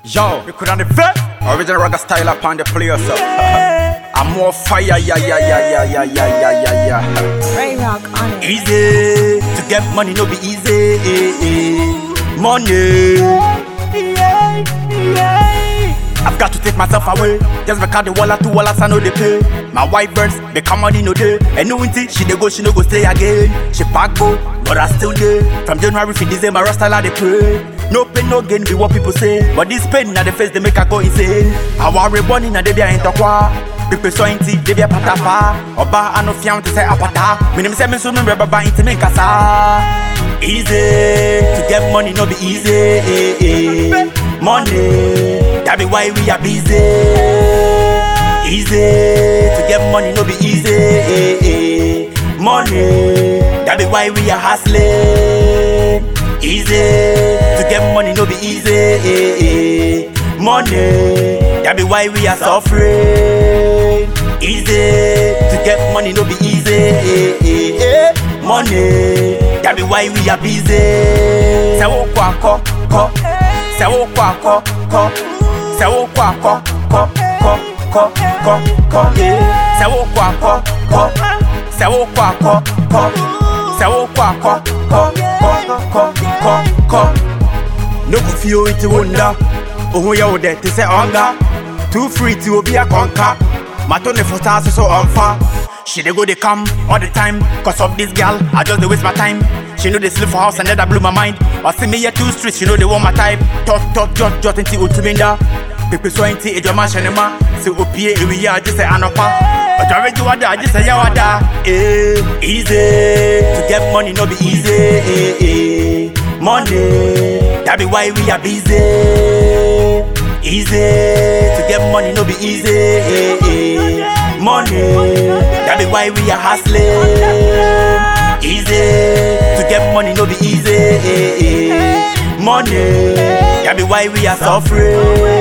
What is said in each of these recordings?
Yo, you could understand Original ragga style upon the player, so I'm more fire, yeah, yeah, yeah, yeah, yeah, yeah, yeah, yeah, yeah. Ray Rock on it. Easy to get money, no be easy. Money. I've got to take myself away. Just because the wallet two wallets I know they pay. My wife burns, become money no day. And no until she dey go, she no go stay again. She pack go, but I still there. From January to December, rasta like they pray. No pain, no gain, be what people say. But this pain na the face they make her go insane. I worry bunny na they be a entokwa. Pipe so inti, they be a patafa. Oba ano fiam to say apata. Minim say me so me baba inti me kasa. Easy to get money, no be easy. Money, that be why we are busy. Easy to get money, no be easy. Money, that be why we are hustling. Easy to get money, no be easy. Money, that be why we are suffering. Easy to get money, no be easy. Money, that be why we are busy. Say wo kwa ko ko, say wo kwa ko ko, say wo kwa ko ko ko ko ko ko. Say wo kwa ko ko, say wo kwa ko ko, say wo kwa ko ko ko ko ko ko. No go feel it wonder. Oh yeah, wo there to say hunger. Too free to be a conquer. Mato ne for stars so unfair. She dey go dey come all the time. Cause of this girl, I just dey waste my time. She know they sleep for house and that blew my mind. Or see me here two streets, she know they want my type. Talk, talk, jot, jot, into ultiminda. Pepe so ain't it, your man shanema. Say opie, we ya just say anopa. But I read you wada, just say yawada. Eh, easy to get money, no be easy. Eh, eh. Money, that be why we are busy. Easy to get money, no be easy. Eh, eh. Money, that be why we are hustling. Easy to get money, no be easy. Eh, eh. Money, that be why we are suffering.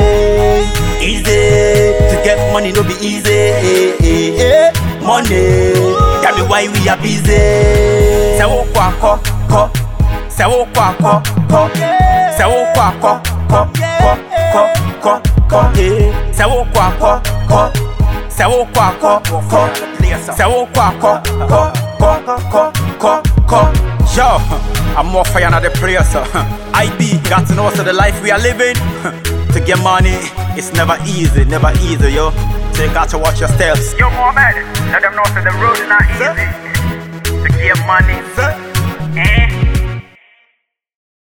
Easy to get money, no be easy. Eh, eh, eh. Money, that be why we are busy. Say wo kwa ko ko, say wo kwa ko ko, say wo kwa ko ko ko ko ko ko. eh. Say wo kwa ko ko, say wo kwa ko ko, say wo kwa ko ko ko ko ko ko. Yo, I'm more fire than the prayer, so IB got to know so the life we are living. to get money, it's never easy, never easy, yo. So you got to watch your steps. Yo, Mohammed, let them know that the road is not easy. To get money. Eh?